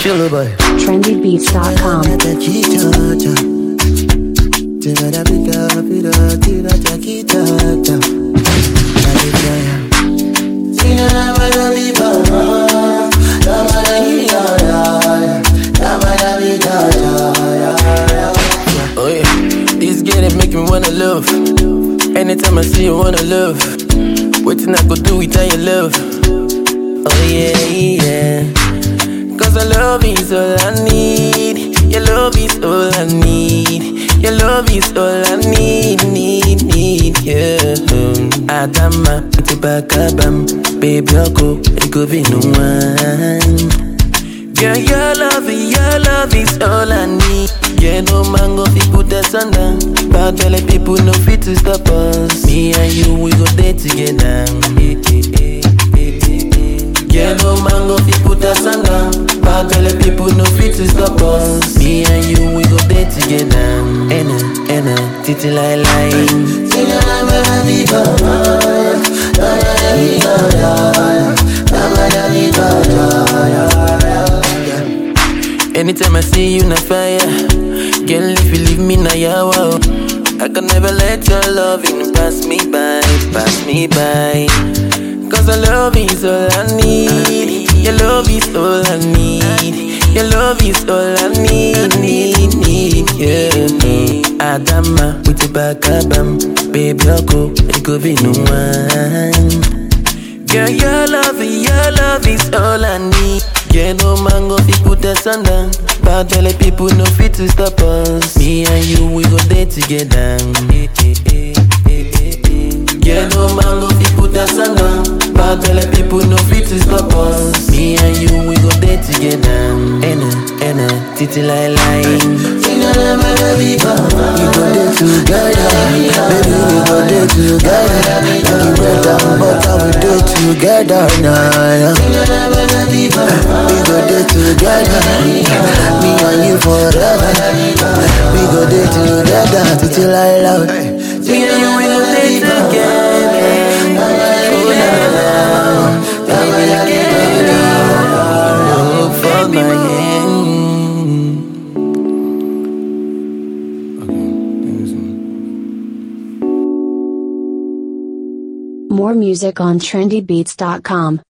Chill boy. trendybeats.com. Oh yeah, this girl they make me wanna love. Anytime I see you, wanna love. Waiting I go do without your love. Oh yeah, yeah. Cause I love is all I need. Your love is all I need. Your love is all I need, need, need, yeah. Adama, itibakabam, baby, I'll it go be no one. Girl, your love, your love is all I need. Yeah, no man go fit put us under. Bad belly people no fit to stop us. Me and you, we go there together. Eh, eh, eh, eh, eh, eh. Yeah, no man go fit put us under. Bad belly people no fit to stop us. Me and you, we go there together. Ena, ena, titi lai lai. Anytime I see you na fire, girl, if you leave me na yawa, oh. I can never let your loving pass me by, pass me by. Cause your love is all I need, your love is all I need, your love is all I need, need, need, yeah. Adama, with the back up, baby, I'll go, it could be no one. Girl, your love, your love is all I need. Yeah, no man go fit put us under. Bad belly people no fit to stop us. Me and you, we go there together. Eh, eh, eh, eh, eh, eh. Yeah, no man go fit put us under. Bad belly people no fit to stop us. Me and you, we go there together. Ena, ena, titi lai lai. We go there together, baby. We go there together. Like you bread and butter, we do together now. We go there together, me and you forever. We go there together till I love. Me and you, we go there together. Oh, na, na, na. We go together. Oh, for my hand. More music on trendybeats.com.